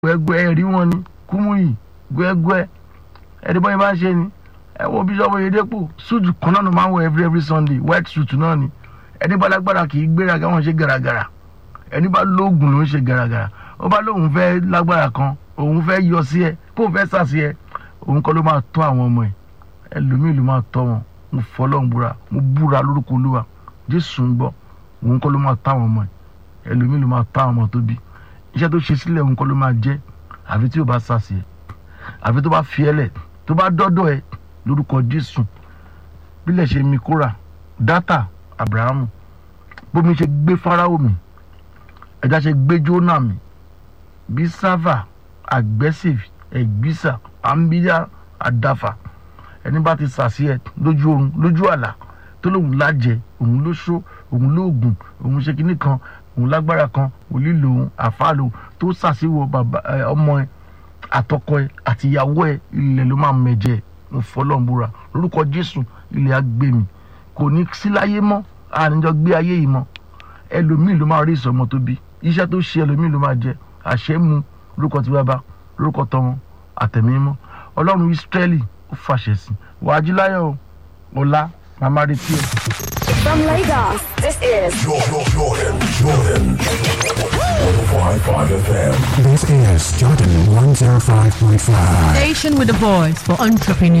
gbẹgbẹ ẹrí wọn ni kúmúyì gbẹgbẹ ẹni bọ́yìn bá ń ṣe ni ẹ wo bíṣọ́ọ̀bù Oyèdépò suit kan náà ló máa ń wọ every every Sunday white suit náà ni ẹni bá lágbára kì í gbéraga wọn ṣe gàràgàrà ẹni bá lóògùn ló ń ṣe gàràgàrà ó bá lóun fẹ́ lágbára kan òun fẹ́ yọ sí ẹ kó fẹ́ sà sí ẹ òun kọ́ ló máa tọ́ àwọn ọmọ ẹ ẹlòmíì ló máa tọ́ wọn mo fọlọ́n búra mo búra lórúkọ Olúwa Jésù ń gbọ́ òun kọ́ ló máa tọ́ àwọn ọmọ ẹ ẹlòmíì ló máa tọ́ àwọn ọmọ tó bí iṣẹ́ tó ṣe sílẹ̀ òun kọ́ ló máa jẹ́ àfi tí o bá sà sí ẹ àfi tó bá fi ẹ lẹ̀ tó bá dọ́dọ̀ ẹ lórúkọ Jésù bílẹ̀ ṣe mi kóra dátà Abrahamu bómi ṣe gbé Fáráò mi ẹja ṣe gbé Jónà mi bí sáfà aggressive ẹgbísà àmbíyá àdáfà ẹni bá ti sàsí ẹ lójú oorun lójú àlá tó lóun lájẹ òun ló ṣó òun lóògùn òun ṣe kinní kan òun lágbára kan òlí lòun àfàlò tó sàsíwò bàbá ọmọ ẹ àtọkọ ẹ àtìyàwó ẹ ilẹ̀ ló máa mẹ̀jẹ̀ mo fọlọ́n búra lórúkọ Jésù ilẹ̀ á gbé mi kò ní sí láyé mọ́ àníjọ gbé ayé yìí mọ́ ẹlòmíì ló máa rí ìsọmọ tó bí iṣẹ́ tó ṣe ẹlòmíì ló máa jẹ àṣẹ mu lórúkọ tí bàbá lórúkọ tọmọ àtẹ̀mí mọ́ ọlọ́run Ísírẹ́lì ó fàṣẹ sí wàájú láyọ̀ ọ̀la màmá retí ẹ. From Lagos, this is Jordan, Jordan, Jordan. 105.5 FM. This is Jordan 105.5. Station with a voice for entrepreneurs.